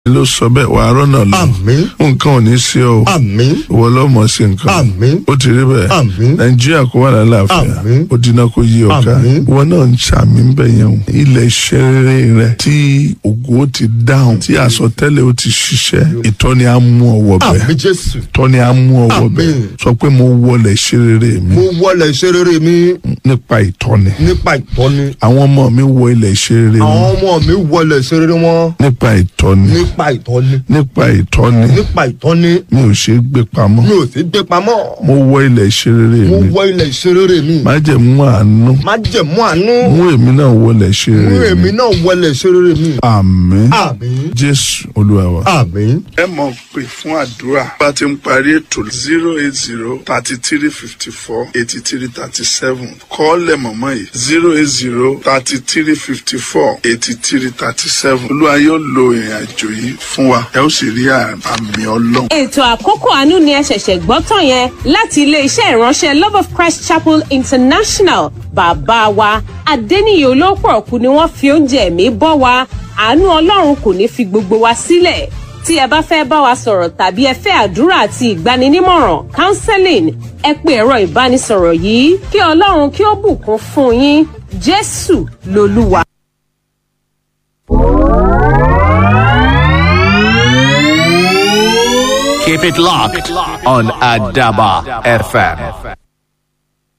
ló sọ bẹ́ẹ̀ wàá rọ́nà lọ Àmín. nǹkan ò ní sí ọ o Àmín. ìwọ lọ́mọ sí nǹkan Àmín. ó ti rí bẹ́ẹ̀ Àmín. nàìjíríà kó wà lálàáfíà Àmín. ó dínà kó yí ọ̀ká Àmín. ìwọ náà ń ṣàmì ń bẹ̀ yẹn o ilẹ̀ iṣẹ́ rere rẹ tí ògo ti dáhùn tí àsọtẹ́lẹ̀ ó ti ṣiṣẹ́ ìtọ́ni á mú ọwọ́ bẹ̀ Àmín Jésù. ìtọ́ni á mú ọwọ́ bẹ̀ Àmín. sọ pé mo wọlé iṣẹ́ rere mi Mo wọlé iṣẹ́ rere mi nípa ìtọ́ni nípa ìtọ́ni. àwọn ọmọ mi wọ ilẹ̀ iṣẹ́ rere Àwọn wọn ọmọ mi wọlé iṣẹ́ rere wọn nípa ìtọ́ni nípa ìtọ́ni. nípa ìtọ́ni Nípa ìtọ́ni. mi ò ṣe é gbé pamọ́ Mi ò sí gbé pamọ́. mo wọ ilẹ̀ iṣẹ́ rere Mo mi wọ ilẹ̀ iṣẹ́ rere mi. má jẹ́ mú àánú Má jẹ̀mú àánú. mú èmi náà wọlé iṣẹ́ Mú rere mi èmi náà wọlé iṣẹ́ rere mi. àmín Àmín. jésù olúwa wa. Àmín. ẹ mọ̀ pé fún àdúrà bá ti ń parí ètò zero eight zero thirty three fifty four eighty three thirty seven kọ́ọ̀lẹ̀ mọ̀mọ́ yìí zero eight zero thirty three fifty four eighty three thirty seven olúwa yóò lo ìrìn àjò yìí fún wa ẹ ó sì rí àmì ọlọ́run. ètò àkókò àánú ni ẹ ṣẹ̀ṣẹ̀ gbọ́ tán yẹn láti iléeṣẹ́ ìránṣẹ́ love of christ chapel international bàbá wa adẹ́niyè olóòpọ̀ ọ̀kú ni wọ́n fi oúnjẹ ẹ̀mí bọ́ wa àánú ọlọ́run kò ní fi gbogbo wa sílẹ̀ tí ẹ bá fẹ́ bá wa sọ̀rọ̀ tàbí ẹ fẹ́ àdúrà àti ìgbaninímọ̀ràn counseling ẹ pé ẹ̀rọ ìbánisọ̀rọ̀ yìí kí ọlọ́run kí ó bùkún fún yín jésù lolúwa. Keep it locked on Adaba FM.